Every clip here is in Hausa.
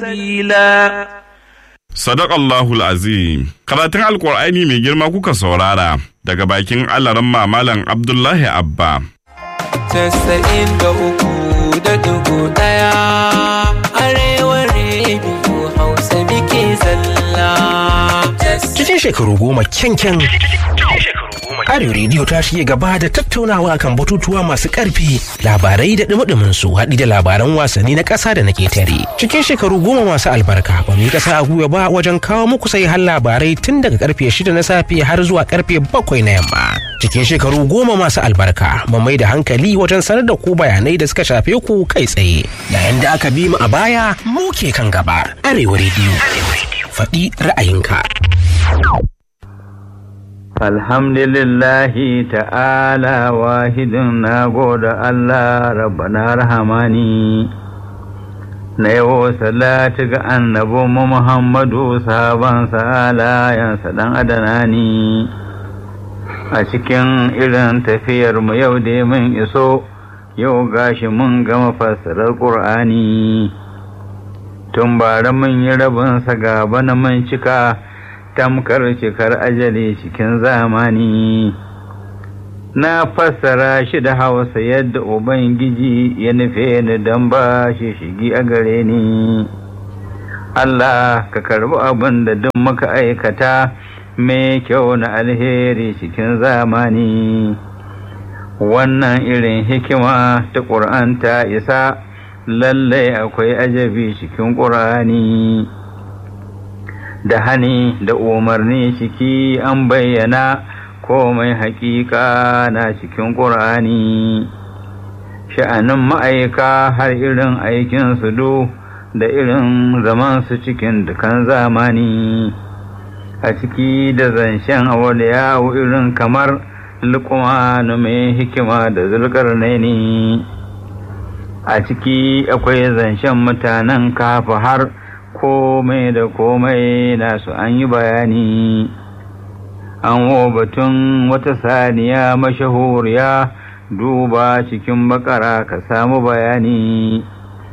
sabila Sadakallahul azim karatun alkur'ani mai girma kuka saurara daga bakin alaran mamalan Abdullahi Abba. Casa'in da uku da dugu ɗaya arewa rediyo hausa muke zalla. Cikin shekaru goma kyankyan Arewa rediyo ta shige gaba da tattaunawa kan batutuwa masu ƙarfi labarai da ɗumi su haɗi da labaran wasanni na ƙasa da na ketare. Cikin shekaru goma masu albarka ba mu yi ƙasa a gwiwa ba wajen kawo muku sai har labarai tun daga karfe shida na safe har zuwa karfe bakwai na yamma. Cikin shekaru goma masu albarka mu mai da hankali wajen sanar da ku bayanai da suka shafe ku kai tsaye. Yayin da aka bi mu a baya mu ke kan gaba. Arewa rediyo. Faɗi ra'ayinka. Alhamdulillahi ta'ala wahidin na goda Allah rabbana rahamani na yawo salatu ga annabu Muhammadu sahaban alayansa dan adanani a cikin irin tafiyar mu yau da mun iso yau gashi mun gama fassarar ƙur'ani tun bara mun yi rabinsa gaba na mun cika tamkar cikar ajali cikin zamani na fassara shi da hausa yadda ubangiji ya nufe ni don ba shi shigi a gare ni Allah ka karbi abin da duk muka aikata mai kyau na alheri cikin zamani wannan irin hikima ta ƙur'an ta isa lallai akwai ajabi cikin ƙur'ani. da hani da umarni ciki an bayyana komai hakika na cikin ƙur'ani sha'anin ma'aika har irin aikinsu du da irin zamansu cikin dukan zamani a ciki da zancen yawo irin kamar lukumanu mai hikima da zulkarnaini a ciki akwai zancen mutanen kafa har komai da komai nasu an yi bayani an batun wata saniya mashahuriya duba cikin bakara ka samu bayani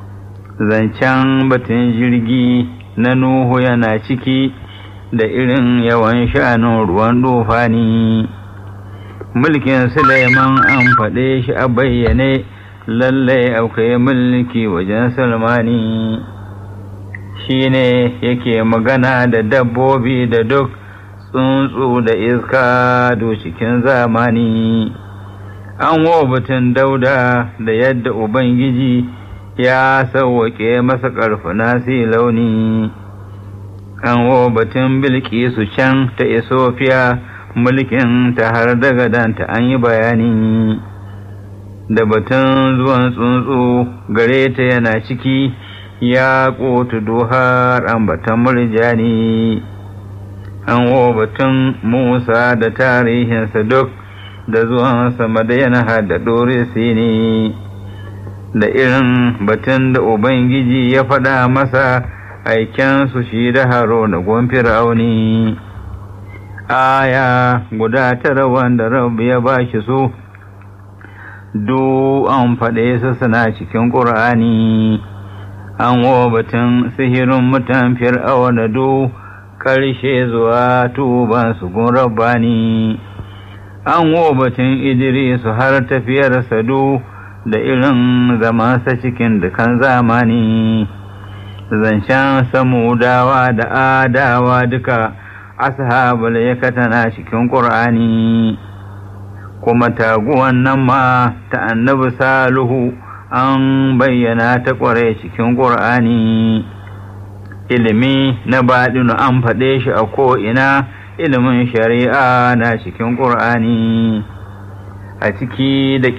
zancen batun jirgi na nuhu yana ciki da irin yawan sha'anin ruwan dufani mulkin suleiman an faɗe shi a bayyane lallai akwai mulki wajen salmani shi ne yake magana da dabbobi da duk tsuntsu da iska do cikin zamani an batun dauda da yadda ubangiji ya sauwaƙe masa ƙarfuna si launi an batun bilkisu can ta isofiya mulkin ta har daga danta an yi bayani da batun zuwan tsuntsu gare ta yana ciki ya ƙotu duhar ambatan murjani an batun musa da tarihinsa duk da zuwansa madayana da ɗorisi ne da irin batun da ubangiji ya faɗa masa aikensu shi da haro na gwamfir auni aya guda tara wanda rabu ya ba shi su du an faɗe su suna cikin ƙur'ani an batun sihirin mutan fir'auna do ƙarshe zuwa tuban su gun rabbani an batun idrisu har tafiyar sadu da irin zamansa cikin dukan zamani zancen samudawa da adawa duka ashabul yakatana cikin ƙur'ani kuma taguwan nan ma ta annabi saluhu an bayyana ta ƙware cikin ƙur'ani ilimi na baɗinu an faɗe shi a ko'ina ilimin shari'a na cikin ƙur'ani a ciki da